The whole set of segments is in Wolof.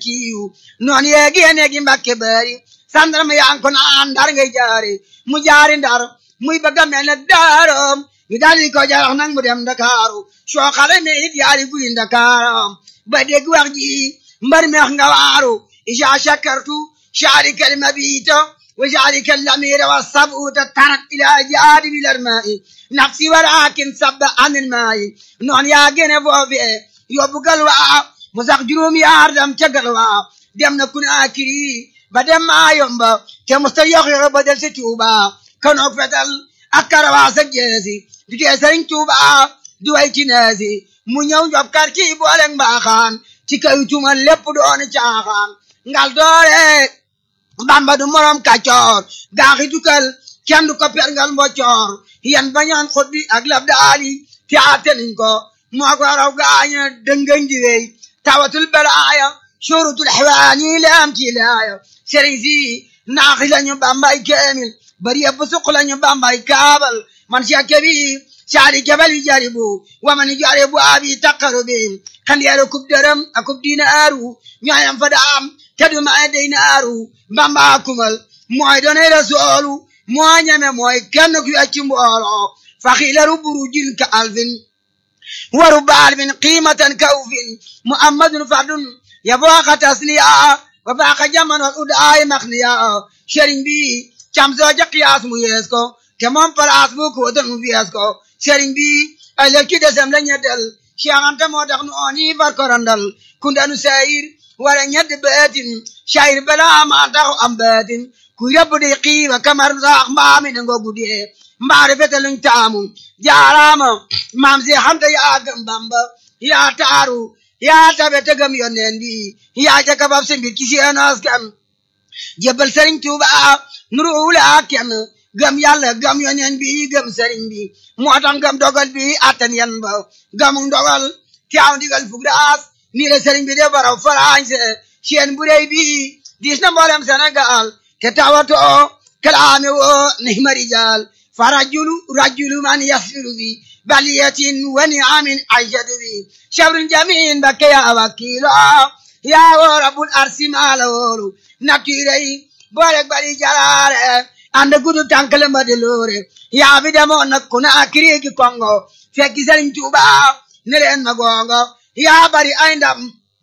kiiw noon yeegi yeneegi mbakke bari sandarma yaa ko naan ndar ngay jaari mu jaari ndar muy bëgg a mel ne daarom ñu daal di ko jarax nag mu dem ndakaaru soo xale me it yaari guy ndakaaram ba dégg wax ji mbar meex nga waaru isa shakartu شعرك المبيت وجعلك الأمير والصبوت ترك إلى جانب الماء نفسي ولكن صب عن الماء نون يا جنبو في يبقى الواء مسق جروم يا أردم تقلوا دم نكون آكري بدم ما يومبا كمستريخ بدل ستوبا كانوا فتل أكروا سجيسي دجيسرين توبا دوي تنازي mu ñëw job kar ci booleng mbaaxaan ci kaw tumal lépp dooni caaxaan ngal doore bamba du morom kàccoor gaaxi dukal kenn du ko perngal mboccoor yan bañaan xot bi ak lab daali te ateniñ ko moo ko raw gaaña dëngañ di wey tawatul balaaya surutul xewaani leam ci laaya sëriñ si naaxi lañu bambay keemil bari yëpp suq lañu bambay kaabal man si kebi saari jabali jaribu wamani jaribu abi taqarubi kandiyaru kub dërëm akub dinaaru ñooyam fa daam tadu ma dinaaru bamba kumal mooy doone rasoolu moo ñeme mooy kenn ku yacci mbooloo faxilaru burujil ka alfin waru baalfin qiimatan kawfin muhammadun fardun yabooka tasniya wa baaka jamanol udaay maxniya sëriñ bi cam sooja qiyaas mu yees ko te moom palaas bu ko doon mu fiyees ko sëriñ bi ëllëg ci desem la ñeddal Cheikh Anta moo tax nu ooni far korandal kundanu sayir wala ñedd beetin sayir bala ma taxu am beetin ku yóbbu di xiiwa kamar saax mbaami ne ngo guddee mbaari fete luñ taamu jaaraama maam si Anta yaa gëm Bamba yaa taaru yaa tabe te gëm yonneen bi yaa jaka bab si mbir ci seen askan jébbal sëriñ Tuuba nuru wula kenn gëm yàlla gëm yoneen bi gëm sëriñ bi moo tax gëm dogal bi attan yan ba gëmu dogal teew ndigal fug daas nii la sëriñ bi de baraw farañse seen bu rëy bi diis na mboolem Sénégal te tawatoo kalaame woo nihma rijal fa rajulu rajulu man yasiru bi baliyatin wa niamin aishatu bi shabrun jamin bakke ya wakilo ya woo rabbul arsi maala woolu nakiray boolek bari jalaare anda gudu tankale mbadi loore yaa bi demoon nag ku naa kiriigi kongo fekki sëriñ Tuuba ne leen ma gongo yaa bari ay ndam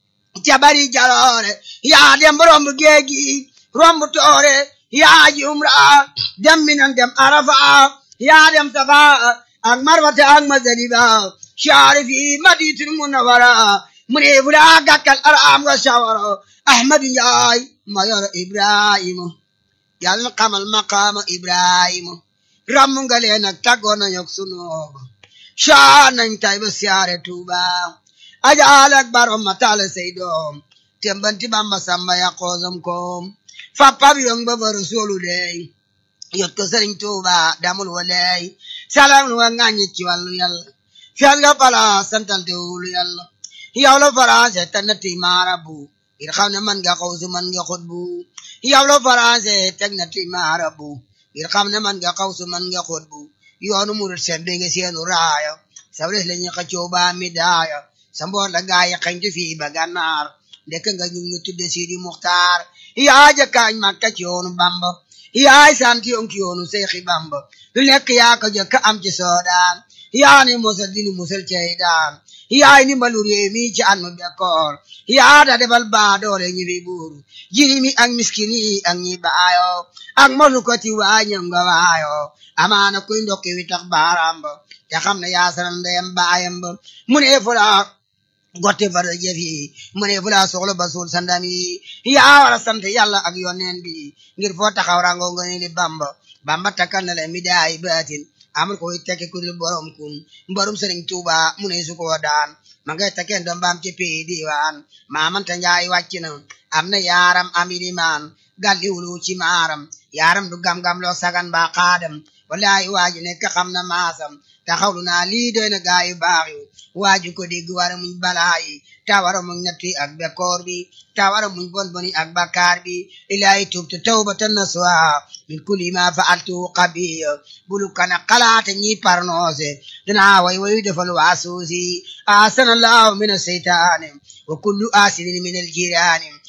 ca bari jaloore yaa dem romb géegi romb toore yaa ji umra dem minan dem arafa yaa dem safa ak marwata ak mazaliba shaari fi maditul munawara mu ne fula gàkkal araam nga shawara ahmadu njaay mayor ibrahima yàlla na xamal maqaama ibrahima ràmm nga leen ak tàggoo nañ ak sunooba shaa nañ tay ba siyaare tuuba ajaal ak barom ma taale say doom tembanti bamba samba ya xoosam koom fappab yong ba ba rasulu dey yot ko sëriñ tuuba damul wa ley salam lu wa ŋàññi ci wàllu yàlla fiyal nga pala santal te wulu yàlla yow la faransé tannati maarabu ngir xam ne man nga xawsu man nga xutbu yow la faransé teg na ti maarabu ngir xam ne man nga xawsu man nga xutbu yoonu murit seen bi nga seenu raaya sabres la ñu xëccoo ba mi daaya sa mboor la gaay xañtu fii ba gànnaar ndekk nga ñu ngi tudde Sidi Muxtaar yaa jëkkaañ makka ci yoonu bamba yaay sant yoon ci yoonu seexi bamba lu nekk yaa ko jëkk am ci soodaan yaa ni musal dinu musal cey daan yaay ni mbalu réew mi ci an mu bekkoor yaa da defal baa doole ñi fi buur jini mi ak miskin yi ak ñi baayo ak monu ko ti waañam nga waayo amaana kuy ndokki wi tax baaraam ba te xam ne yaa sanal ndeyam baayam ba mu ne fula gotte fara jëf yi mu ne fula soxla ba suul sandam yi yaa war a sant yàlla ak yonneen bi ngir foo taxaw rango nga ni li bamba bamba takkal na la mi daay baatin amul koy tekki ku dul borom kun borom sëriñ tuuba mu ne su ko daan ma ngay tekkeen doom baam ci pii diwaan maamanta njaay wàcc na am na yaaram am ilimaan galliwulu ci maaram yaaram du gam-gam loo sagan ba xaadam wallahi waaji nekk xam na maasam taxawlu naa lii doy na gaayu baax yu waaju ko dégg wara muñ balaa yi ta wara muñ nattu ak bekkoor bi ta wara muñ bon boni ak bakkaar bi ilahi tubtu tawbatan nasuha min kulli ma fa'altu qabiya bulu kana xalaate ñi parnoose dina way wayu defal waasuusi asanallahu min aseytaani wa kullu asidin min aljiraani